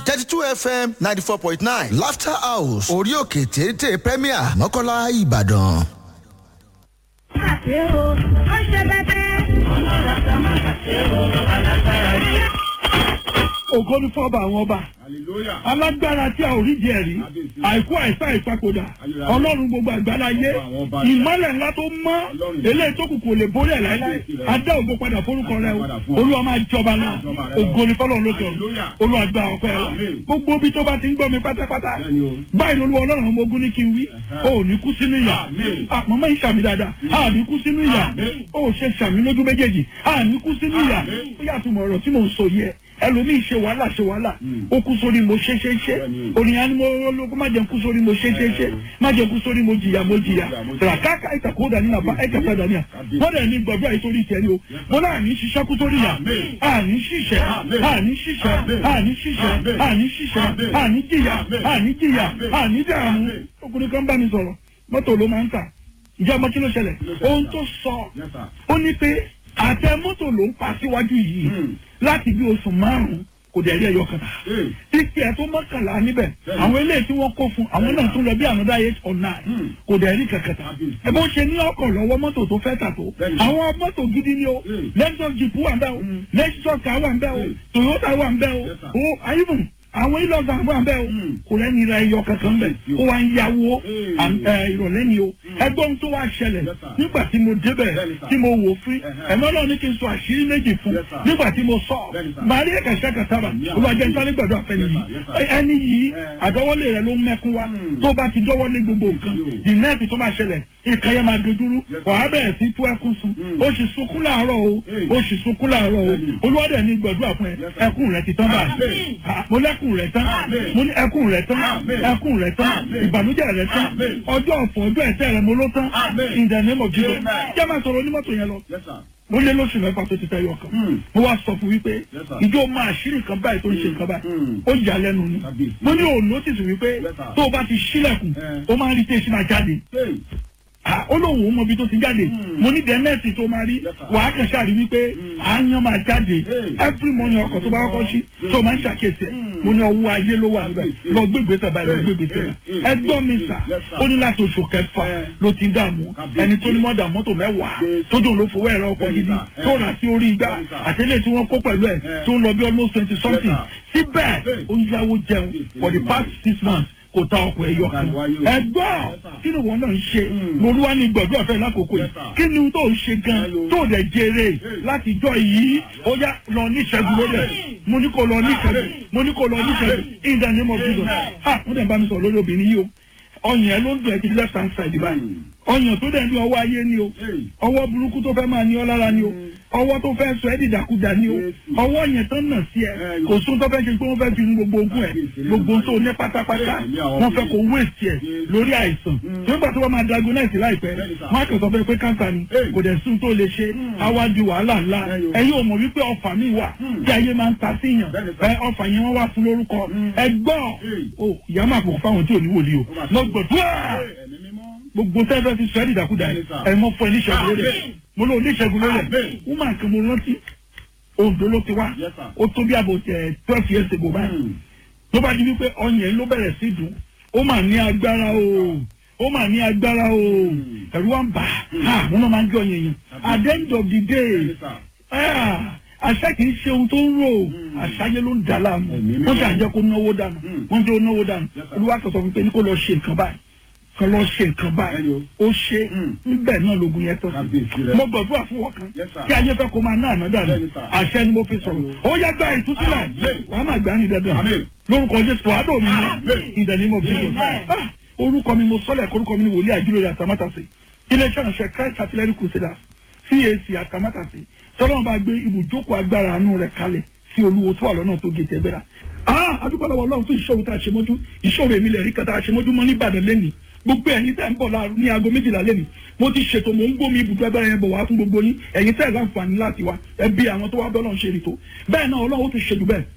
thirty two fm ninety four point nine laughter house orí òkè téńté premier mọ́kànlá ìbàdàn. àṣẹ o ó ṣe bẹ́tẹ́. ọlọ́run àti ọmọ àṣẹ o alágbára ni. ògo ní fọ́ọ̀bù àwọn ọba alágbára tí a ò rí jẹ rí àìkú àìsá ìpapòdà ọlọ́run gbogbo àgbáláyé ìmọ̀lẹ̀ ńlá tó mọ́ eléyìí tó kù kò lè borí ẹ̀ láíláí adá ògo padà forúkọ rẹ o olúwa máa jọba náà ògo ní fọlọ́run ló sọ̀rọ̀ olúwa gba ọpẹ́ wa gbogbo bí tó bá ti ń gbọ́ mi pátápátá báyìí lolú ọlọ́run ọmọ ogun ní kí n wí o ò ní kú sínú ìyà àpamọ́ ìṣàmì dáadáa a ní kú sínú ìyà o ò ṣe ṣàmì lójú méjèèjì a ní kú sínú ìyà ó yàtọ̀ mọ̀ ọ̀rọ̀ tí mò ń sọ yẹ ẹlòmíì ṣe wàhálà ṣe wàhálà ó kú sórí mo ṣe ṣe ṣe ònìyàn ni mo lóko má jẹun kú sórí mo ṣe ṣe ṣe má jẹun kú sórí mo jìyà mo jìyà ràkàkà ìtàkùn dání nàbà ẹ̀jẹ̀ padà ní à wọ́n dẹ̀ ní gbọ̀dọ̀ àyè sórí ìtẹ́ni o mo náà ní ṣiṣẹ́ kú sórí yà àní ṣiṣẹ́ àní ṣiṣẹ́ àní ṣiṣẹ́ àní ṣiṣẹ́ àní jìyà àní jìyà àní dààmú ọkùnrin kan bá mi sọ̀rọ̀ mọ́tò ló máa ń tà ìjọ ọmọ kí ló ṣẹlẹ̀ ohun tó sọ ó ní pé àtẹ mọ́tò ló ń pa síwájú yìí láti bí oṣù márùn-ún kò dẹ̀ rí ẹyọ kan. títí ẹ̀ tó mọ́kànlá níbẹ̀ àwọn eléyìí tí wọ́n kó fún àwọn náà tún lọ bí ànádá eight or nine kò dẹ̀ rí kankan ta. ẹ bó ṣe ní ọkọ̀ lọ́wọ́ mọ́tò tó fẹ́ tà tó àwọn mọ́tò gidi ni o lexus jeep wà ń bẹ́ o lexus car wà ń bẹ́ o toyota wà ń bẹ́ o o ayélujára àwọn ilé ọ̀gá àbọ̀ àbẹ́ o kò lẹ́ni ra ẹyọ kankan bẹ̀ ó wá ń yáwó ìrọ̀lẹ́ ni o ẹgbọ́n tó wá ṣẹlẹ̀ nígbà tí mo débẹ̀ tí mo wò fún ẹ̀mọ́ náà ní kí n sọ àṣírí méjì fún nígbà tí mo sọ màrí ẹ̀kẹ́sẹ̀ kàtàbà olùwàjẹ́ nítorí gbọ̀dọ̀ àfẹ́ni yìí ẹni yìí àdọ́wọ́lé rẹ̀ ló ń mẹ́kún wa tó bá ti dọ́wọ́lé gbogbo nǹkan ìnẹ́ẹ̀tì tó máa ṣẹlẹ̀ ìkan yẹn máa dojúrú wàá bẹ̀rẹ̀ sí tú ẹkún sun ó sì sunkún láàárọ̀ o ó sì sunkún láàárọ̀ o olùwàdẹ̀ ní gbọ̀dọ̀ àfún ẹ ẹkún rẹ ti tán báyìí mo lẹ́kùn rẹ tán mo ní ẹkún rẹ tán ẹkún rẹ tán ìbànújẹ́ rẹ tán ọjọ́ ọ̀fọ̀ ọjọ́ ẹ̀tẹ́ rẹ mo ló tán in the name of Jesus jẹ́ máa sọ̀rọ̀ onímọ́tò yẹn lọ mo lé lóṣù mẹ́fà tó ti tẹ́ yọ kan mo wá sọ fún wípé ìjọ máa ṣírí nǹkan báyìí tó ń ṣe nǹkan báyìí ó yà lẹ́nu ni mo ní òun nọ́tìsì wípé tó o bá ti ṣílẹ̀kùn ó máa ń rí tẹ̀sí máa jáde ó lóun ò mọ ibi tó ti jáde mo ní dẹ́nẹ́ẹ̀sì tó máa rí wàá kàn ṣáàrí wípé àáyán máa jáde every morning ọkọ̀ tó bá kọ́kọ́ sí tó máa ń ṣàkíyèsí ẹ̀ mo ní ọwọ́ ayé ló wà níbẹ̀ lọ gbégbé tẹ̀ báyìí lọ gbégbé tẹ̀ ẹgbọ́n mi sà ó ní láti oṣù kẹfà ló ti ń dààmú ẹni tó ní mọ́dà mọ́tò mẹ́wàá tójú ló fowó ẹ̀rọ ọkọ̀ gidi tó rà sí orí igbá àtẹ́lẹ̀ tí wọ́n kó pẹ̀lú ẹ̀ tó ń lọ bí almost twenty something síbẹ̀ ó ń yáwó jẹun for the past six months kò ta ọkọ̀ ẹ̀yọ kan ẹgbọ́n kí ni wọn náà ń ṣe lóluwà ní gbọ̀dọ̀ ọ̀fẹ́ lákòókò yìí kí ni tó ń ṣe gan tó dẹ̀ jèrè láti jọ yìí ó yá lọ ní ìṣẹ́gun lórí ẹ̀ mo ní kó lọ ní ìṣẹ́gun mo ní kó lọ ní ìṣẹ́gun in the name of Jesus ah wọ́n dẹ̀ bá mi sọ̀rọ̀ lórí obìnrin yìí o ọyàn ẹ ló ń dùn ẹ ti left hand side báyìí ọyàn tó dẹ̀ ní ọwọ́ ayé ni o ọwọ́ burúkú tó fẹ́ máa ní ọ lára ni o ọwọ́ tó fẹ́ sọ ẹ́ dìdàkudà ni o ọwọ́ yẹn tó ń nà sí ẹ kò sún tó fẹ́ ṣe pé wọ́n fẹ́ fi gbogbo ogún ẹ gbogbo tó ní pátápátá wọ́n fẹ́ kó wéèsì ẹ lórí àìsàn nígbà tó wọ́n máa diagnose láìpẹ́ wọ́n á kàn sọ fẹ́ pé káńtà ni kò dẹ̀ sún tó lè ṣe awájú wàhálà ńlá ẹ̀yin ò mọ̀ wípé ọfà mi wà tí ayé máa ń ta síyàn ẹ ọfà yẹn wọ́n wá fún lórúkọ ẹ gbọ́ o ìyá máa pò fáwọn tí ò ní wòlíì o lọ́gbọ̀dúrà gbogbo tẹ́fẹ́ fi sọ ẹ́ dìdàkudà ẹ̀ mọ́ fún ẹ níṣẹ́gun lórí ẹ̀ mo lọ oníṣègùn lórí ẹ̀ wọ́n máa kàn mo rántí Oǹdó ló ti wá ó tó bí àbò tẹ̀ twelve years ago báyìí ló bá di wípé ọyàn ló bẹ̀rẹ̀ sí dùn ó mà ní agbára o ó mà ní agbára o ẹ̀rù wa ń bà á mo náà máa ń jọ yẹn yẹn at the end of the day àṣà kì í ṣe ohun tó ń rò àṣàyẹ ló ń dà láàmú wọ́n ti àjẹ́ kó náwó dànù wọ́n ti ó náwó dànù olúwa sọ fún mi pé ní kó lọ ṣe nǹkan báyìí kan lọ ṣe nǹkan báyìí ó ṣe níbẹ̀ náà lógun yẹn tó sí mo gbàdúrà fún wọn kan kí ayé fẹ́ kó máa ná àná dànù àṣẹ ni mo fi sọ̀rọ̀ ó yẹ gba ìtúsílẹ̀ wàá máa gbà ní dandan lórúkọ jésù àádọ́ mi ní ìdánimọ̀ bí mo orúkọ mi mo sọlẹ̀ orúkọ mi ni wòlíì àjúlò àtàmátàsí iléeṣẹ́ ìránṣẹ́ christ artillery crusaders cac àtàmátàsí tọ́lọ́mù bá gbé ibùjókòó agbára àánú rẹ̀ kalẹ̀ sí olúwo tó wà lọ́nà tó gé tẹ́gbẹ́ra adúgbò lọ́wọ́ ọlọ́run fún ìṣòro tá a ṣe mọ́jú ìṣòro èmi lẹ̀ rí kan tá a ṣe mọ́jú mọ́ ní ìbàdàn lẹ́nìí gbogbo ẹ̀yin tẹ́ ń bọ̀ láàrú ní aago méjìlá lẹ́nu mo ti ṣètò mò ń gbómi ibùdó agbára yẹn bọ̀ wá fún gbogbo yín ẹ̀yin tẹ́ ẹ̀ láǹfààní láti wá ẹbí àwọn tó wá bọ́ lọ́n ṣe ètò bẹ́ẹ̀ náà ọlọ́run ó ti ṣètò bẹ́ẹ̀